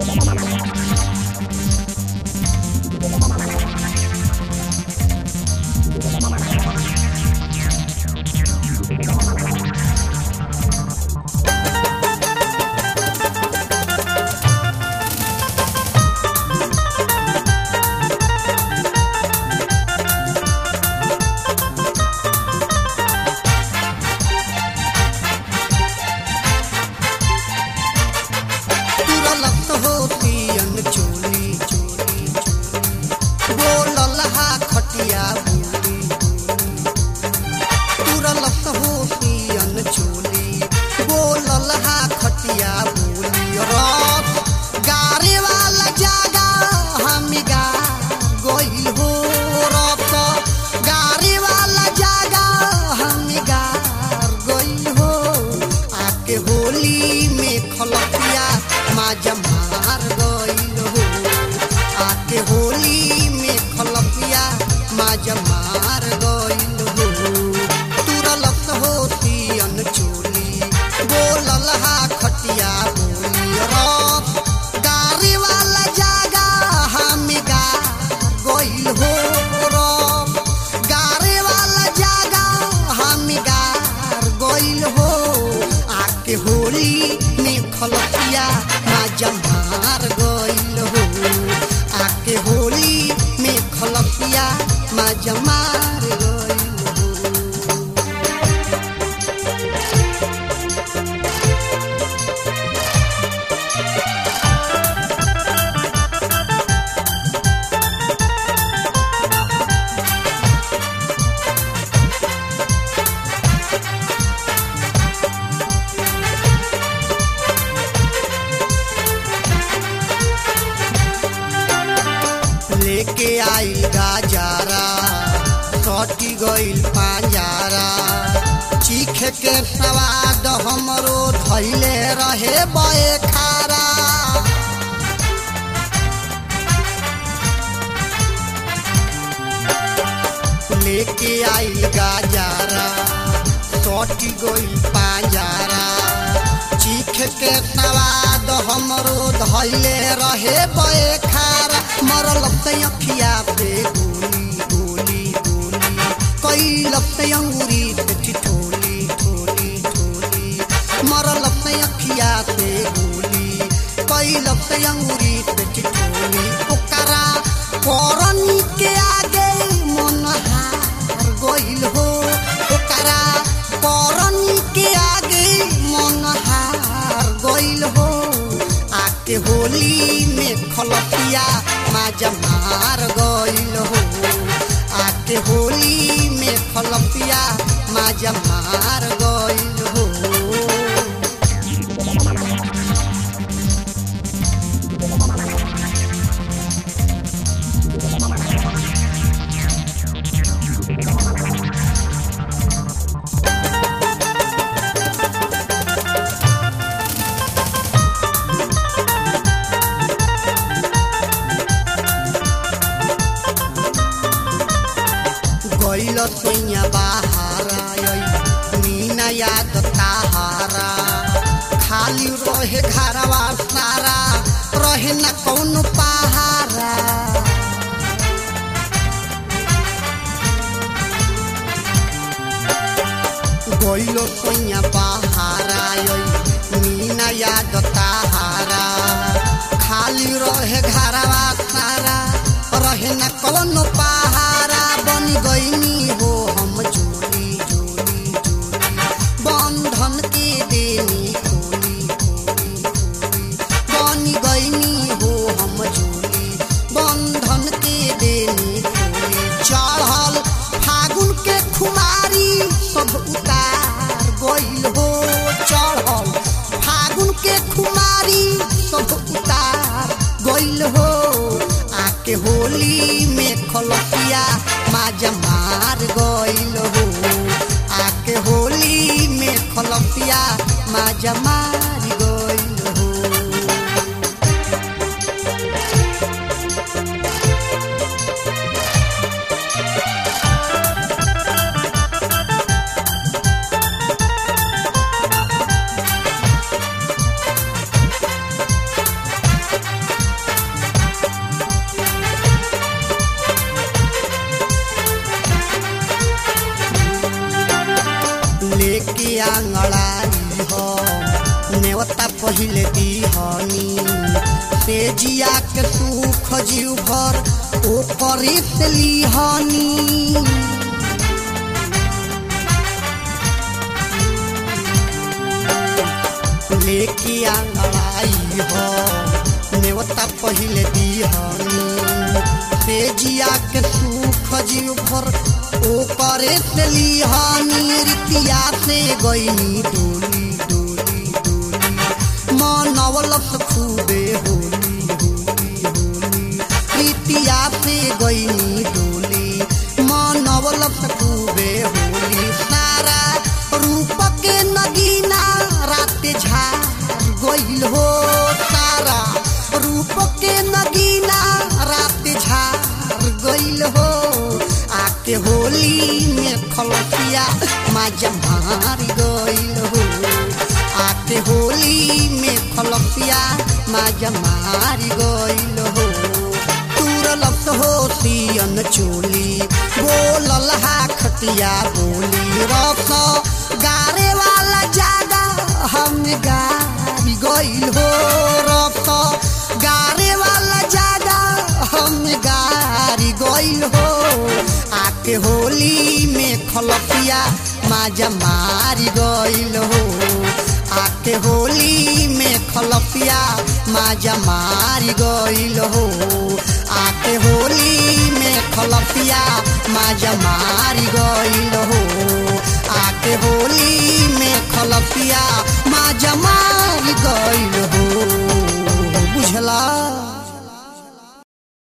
तुरलत होती अनचोली चोली चोली बोलल हा खटिया बोली तुरलत होती अनचोली बोलल हा खटिया बोली रात गारे वाला जागा हम गा गोइल हो रात गारे वाला जागा हम गा गोइल हो आके होली में खलपिया माजा मार गइल हो आके होली में खलपिया माजा मार गइल हो तुरलत होती अनचोली बोलल हा खटिया बोली रात गारी वाला जागा हम गा गइल हो रात गारे वाला जागा हम गार गइल हो आके होली में खलपिया माजा मार गइल हो आके होली में खलपिया माजा मार गइल हो लेके आइल गाजारा सटी गइल पांजारा चीख के सवाद हमरो धैले रहे बए खारा लेके आइल गाजारा सटी गइल पांजारा चीख के सवाद हमरो धैले रहे बए खारा मरल से अखिया पे गोली गोली गोली कैल से अंगूरी पे ठिठोली ठोली ठोली मरल से अखिया पे गोली कैल से अंगूरी पे ठिठोली ओकरा करनी के आगे मन हार गइल हो ओकरा करनी के आगे मन हार गइल हो आके होली में खलपिया माजा मार गइल हो आके होली में खलपिया माजा मार गइल हो गइल सैया बाहारा आई मीना याद ताहारा खाली रहे घरवा सारा रहे न कौन पहारा गइल सैया बाहारा आई मीना याद ताहारा खाली रहे घरवा सारा रहे न कौन पहारा बन गईनी हो हम जोली जोली जोली बंधन के देनी खोली खोली खोली बन गईनी हो हम जोली बंधन के देनी खोली चढ़ल फागुन के खुमारी सब उतार गइल हो चढ़ल फागुन के खुमारी सब उतार गइल हो आके होली में खलपिया माजा मार गइल हो आके होली में खलपिया माजा मार गइल हो आंगड़ाई हो नेवता पहिले दीहनी से जिया के सुख जीव भर ओ परित लीहनी लेके आंगड़ाई हो नेवता पहिले दीहनी से जिया के सुख जीव भर ओ करे से लीहनी रितिया से गईनी डोली डोली डोली मनवलस खूबे होली होली होली रितिया से गईनी डोली मनवलस खूबे होली सारा रूप के नगीना रात झार गईल हो सारा रूप के नगीना रात झार गईल हो आके होली में खलसिया माजा मार गईल हो आके होली में खलसिया माजा मार गईल हो तुरलस हो सियन चोली बोलल हा खटिया बोली रस गारे वाला जागा हम गारी गईल हो रस गारे वाला जागा हम गारी गईल हो आके होली में खलपिया माजा मारी गईल हो आके होली में खलपिया माजा मारी गईल हो आके होली में खलपिया माजा मारी गईल हो आके होली में खलपिया माजा मारी गईल हो